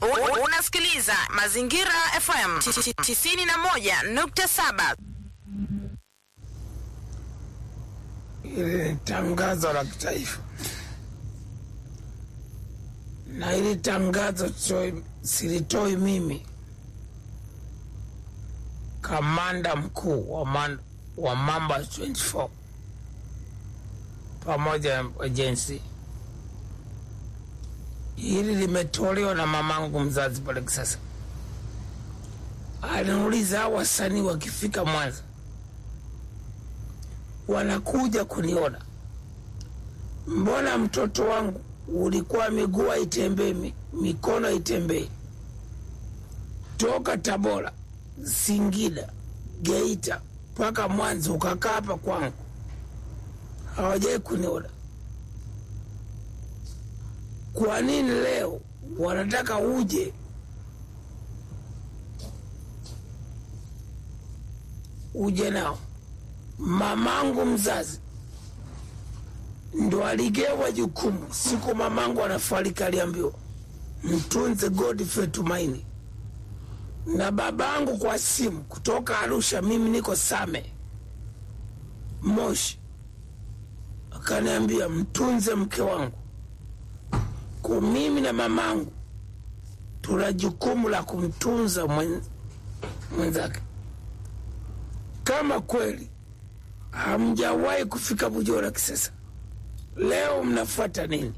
U- Unasikiliza Mazingira FM 91.7. Hili ni tangazo la kitaifa, na hili tangazo toi- silitoi mimi, kamanda mkuu wa, man, wa Mamba 24 pamoja na ajensi. Hili limetolewa na mamangu mzazi pale Kisasa. Anauliza hao wasanii wakifika Mwanza wanakuja kuniona, mbona mtoto wangu ulikuwa miguu haitembei, mi- mikono haitembei, toka Tabora, Singida, Geita mpaka Mwanza ukakaa hapa kwangu, hawajai kuniona. Kwa nini leo wanataka uje uje nao? mamangu mzazi ndo aligewa jukumu siku mamangu anafariki, aliambiwa mtunze Godfrey Tumaini, na babangu kwa simu kutoka Arusha, mimi niko Same Moshi, akaniambia mtunze mke wangu. Kwa mimi na mamangu tuna jukumu la kumtunza mwen- mwenzake. Kama kweli hamjawahi kufika Bujora Kisesa, leo mnafuata nini?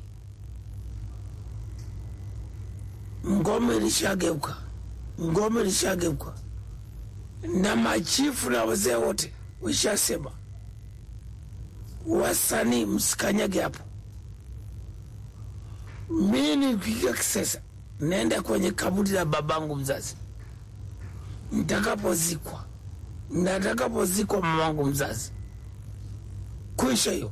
Ngome ilishageuka, ngome ilishageuka, na machifu na wazee wote wishasema, wasanii msikanyage hapo. Mi nikifika Kisesa naenda kwenye kaburi la babangu mzazi, nitakapozikwa na atakapozikwa mamangu mzazi kwisha hiyo.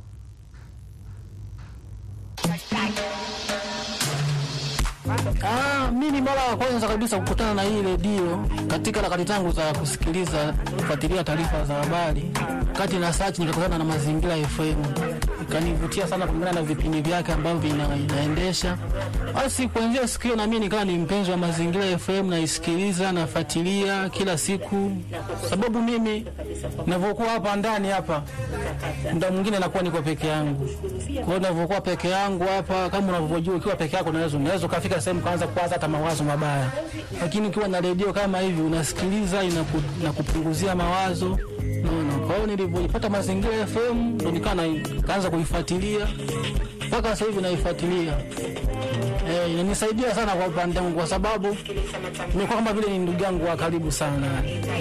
Ah, mi ni mara ya kwanza kabisa kukutana na hii redio katika harakati zangu za kusikiliza kufuatilia taarifa za habari. Kati na search nikakutana na Mazingira FM, ikanivutia sana kulingana na vipindi vyake ambavyo vina, inaendesha. Basi kuanzia siku hiyo na mimi nikawa ni mpenzi wa Mazingira FM, naisikiliza nafuatilia kila siku, sababu mimi ninavyokuwa hapa ndani hapa muda mwingine nakuwa niko peke yangu. Kwa hiyo ninavyokuwa peke yangu hapa, kama unavyojua, ukiwa peke yako unaweza unaweza ukafika sehemu kaanza kuwaza hata mawazo mabaya, lakini ukiwa na redio kama hivi unasikiliza, inaku, inakupunguzia mawazo naona. Kwa hiyo nilivyoipata Mazingira FM ndo nikawa na- kaanza kuifuatilia mpaka sasa hivi naifuatilia. Eh, inanisaidia sana kwa upande wangu kwa sababu imekuwa kama vile ni ndugu yangu wa karibu sana.